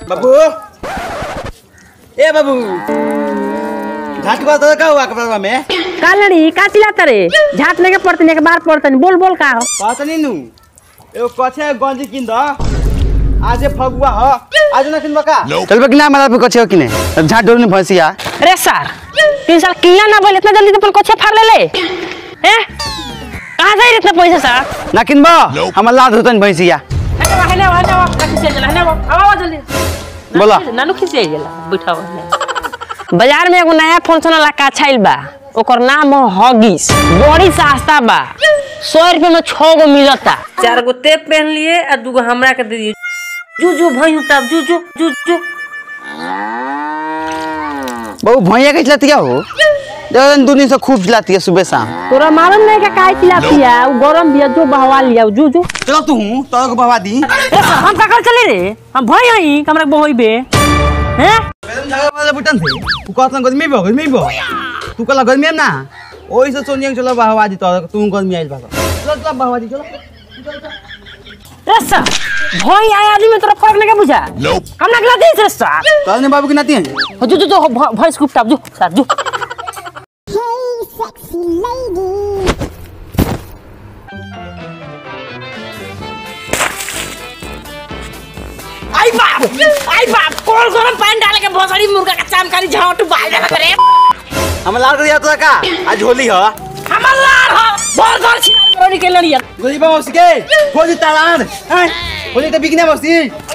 बाबू ए बाबू घाट को तो का हुआ कपड़ा में कालड़ी का चिल्लाता रे झाट लेके पड़तनी एक बार पड़तनी बोल बोल का हो बात नहीं नु एगो कछे गंजी किन द आजे फगुआ ह आज ना किन बका चल बे किना मारा पे कछे किने झाट डोर ने भैंसिया अरे सर तीन साल किला ना बोल इतना जल्दी तो अपन कोछे फाड़ ले ले हैं कहां से इतना पैसा सर ना किन बा हमर लाद होतन भैंसिया हने हने हने खिसे गेला हने आवा जल्दी बोला नानू खिसे गेला बैठाओ बाजार में एगो नया फोन सुनला का छाइल बा ओकर नाम हो हॉगिस बड़ी सस्ता बा सौ रुपये में छह गो मिलता चार गो तेप पहन लिए और दूगो हमरा के दे दिए जू जू भई तब जू जू जू जू बहु भैया के चलतिया हो दो दिन से खूब चलाती है सुबह शाम तोरा मालूम नहीं का काय खिलाती है वो गरम दिया जो बहवा लिया जू जू चलो तू तो को बाबा दी ए, हम का कर चले रे हम भई हई हमरा बहोई बे हैं मैडम झागा वाला बुटन थे तू कहत गर्मी बो गर्मी बो तू कला गर्मी ना ओई से सोनिया के चलो बहवा दी तो तू गर्मी आइल भागो चलो चलो बहवा दी चलो रस्सा भई आया आदमी में तोरा फर्क नहीं बुझा हम ना गला दे रस्सा तो ने बाबू की नाती है जो जो जो भई स्कूप टाप जो सर जो Hey, sexy lady. आई बाप आई बाप कौन गरम पानी डाल के भोसड़ी मुर्गा का चामकारी झाट बाल देना करे हम लाल दिया तो का आज होली हो हमर लार हो बोल बोल छिनार करोड़ी के लड़िया गोली बाबू उसके खोजी तालान हैं होली तो बिकने बसी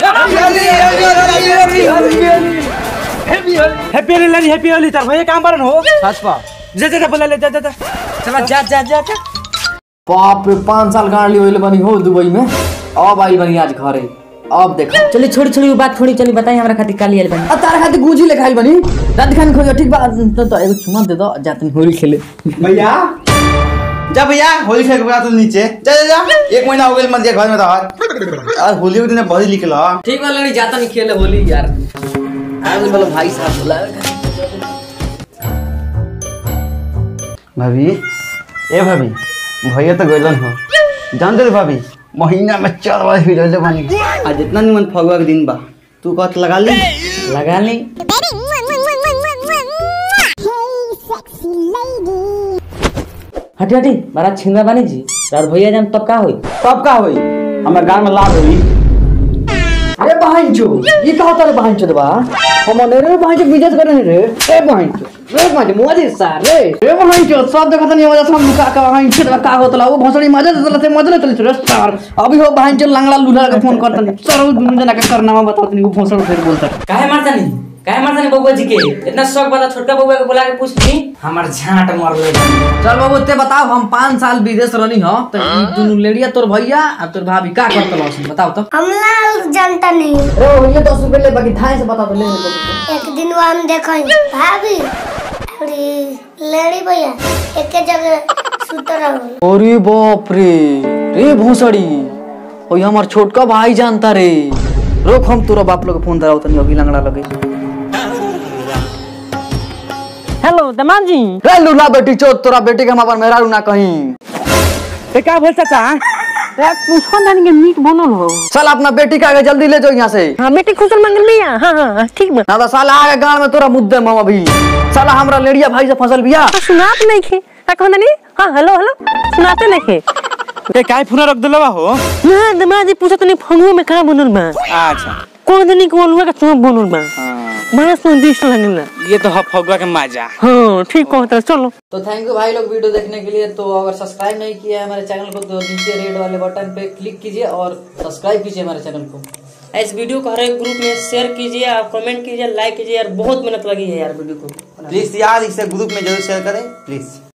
हैप्पी होली लानी हैप्पी होली तार भैया काम परन हो सच पा जा जा जा बोला ले जा जा जा चला जा जा जा जा बाप रे पाँच साल गाड़ी होइल बनी हो दुबई में अब आइल बनी आज घरे अब देखो चलिए छोड़ी छोड़ी वो बात छोड़ी चली बताइए हमरा खातिर काली आइल बनी आ तारा खातिर गुजी ले खाइल बनी रात खान खोजो ठीक बा तो तो एगो चुमा दे दो जातनी होली खेले भैया जा भैया होली खेल के बता तू नीचे जा जा जा एक महीना हो गया मत घर में रह आज होली के दिन बड़ी निकल ठीक बा लड़ी जाता नहीं खेले होली यार आज बोलो भाई साहब बोला भाभी ए भाभी भैया तो गइलन हो जान दे रे भाभी महीना में चार बार ही रहले बानी आज इतना निमन फगुआ के दिन बा तू कहत लगा ली लगा ली Baby, mwah, mwah, mwah, mwah, mwah, mwah, mwah. Hey, sexy lady. हटी हटी मारा छिंदा बानी जी रात भैया जान तब का होई तब का होई हमारे गांव में लाभ होई अरे बहन चो ये कहा तारे बहन चो बा हम ने रे बहन चो बिजनेस करे रे ए बहन चो रे बहन चो मोदी सार रे रे बहन चो सब देखत नहीं वजह से हम का का बहन चो का होतला वो भोसड़ी मजे देतला से मजे लेतली रे सार अभी हो बहन चो लंगड़ा लूला के फोन करतनी सर वो दुनु जना के करनामा बतातनी वो भोसड़ी फिर बोलता काहे मारता नहीं काहे मारता नहीं बबुआ जी के इतना शौक बता छोटका बबुआ के बुला के पूछनी हमार झाट मर ले चल बाबू ते बताओ हम पाँच साल विदेश रहनी हो तो ई दुनु लेडिया तोर भैया आ तोर भाभी का करतल हसन बताओ तो हम लाल जानता नहीं रे भैया दस रुपए ले बाकी थाए से बता तो ले ले एक दिन वो हम देखें भाभी अरे लेडी भैया एक जगह सुत रहो अरे बाप रे रे भोसड़ी ओई हमार छोटका भाई जानता रे रोक हम तोरा बाप लोग के फोन दराव तनी अभी लंगड़ा लगे हेलो दमान जी रे लूला बेटी चोत तोरा बेटी के हम अपन मेहरारू ना कहीं ए का बोल चाचा रे पूछो जानी के मीट बनल हो चल अपना बेटी के आगे जल्दी ले जाओ यहाँ से हां बेटी खुशल मंगल में हां हां हां, ठीक बा ना तो साला आगे गांव में तोरा मुद्दे मामा भी साला हमरा लेडिया भाई से फसल बिया तो सुनात नहीं खे का कहना नहीं हां हेलो हेलो सुनाते नहीं खे ए काहे फोन रख देलवा हो ना दमान जी पूछत नहीं फंगुआ में का बनल बा अच्छा कौन दिन को अलुआ का चौक बनल बा बड़ा स्वादिष्ट लगेला ये तो ह फगुआ के मजा हाँ ठीक कहता है, चलो तो थैंक यू भाई लोग वीडियो देखने के लिए तो अगर सब्सक्राइब नहीं किया है हमारे चैनल को तो नीचे रेड वाले बटन पे क्लिक कीजिए और सब्सक्राइब कीजिए हमारे चैनल को इस वीडियो को हर एक ग्रुप में शेयर कीजिए और कमेंट कीजिए लाइक कीजिए यार बहुत मेहनत लगी है यार वीडियो को प्लीज यार इसे ग्रुप में जरूर शेयर करें प्लीज